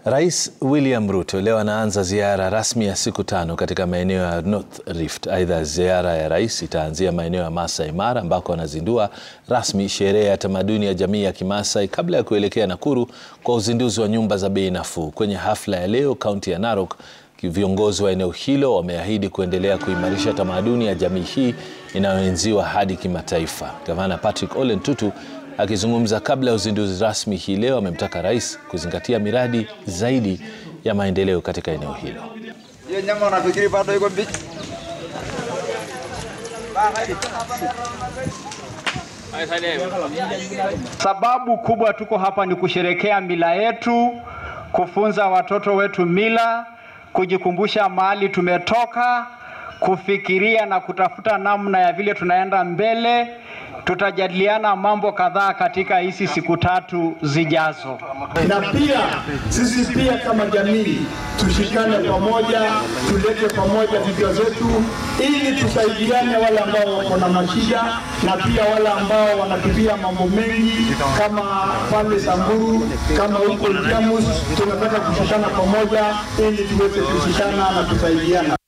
Rais William Ruto leo anaanza ziara rasmi ya siku tano katika maeneo ya North Rift. Aidha, ziara ya rais itaanzia maeneo ya Masai Mara ambako anazindua rasmi sherehe ya tamaduni ya jamii ya Kimasai kabla ya kuelekea Nakuru kwa uzinduzi wa nyumba za bei nafuu. Kwenye hafla ya leo kaunti ya Narok, viongozi wa eneo hilo wameahidi kuendelea kuimarisha tamaduni ya jamii hii inayoenziwa hadi kimataifa. Gavana Patrick Ole Ntutu akizungumza kabla ya uzinduzi rasmi hii leo amemtaka rais kuzingatia miradi zaidi ya maendeleo katika eneo hilo. Hiyo nyama unafikiri bado iko mbichi? Sababu kubwa tuko hapa ni kusherekea mila yetu, kufunza watoto wetu mila, kujikumbusha mahali tumetoka, kufikiria na kutafuta namna ya vile tunaenda mbele. Tutajadiliana mambo kadhaa katika hizi siku tatu zijazo. na pia sisi pia kama jamii tushikane pamoja, tulete pamoja fikra zetu ili tusaidiane wale ambao wako na mashida na pia wale ambao wanapitia mambo mengi kama pale Samburu, kama huko Jamus. Tunataka kushikana pamoja ili tuweze kushikana na kusaidiana.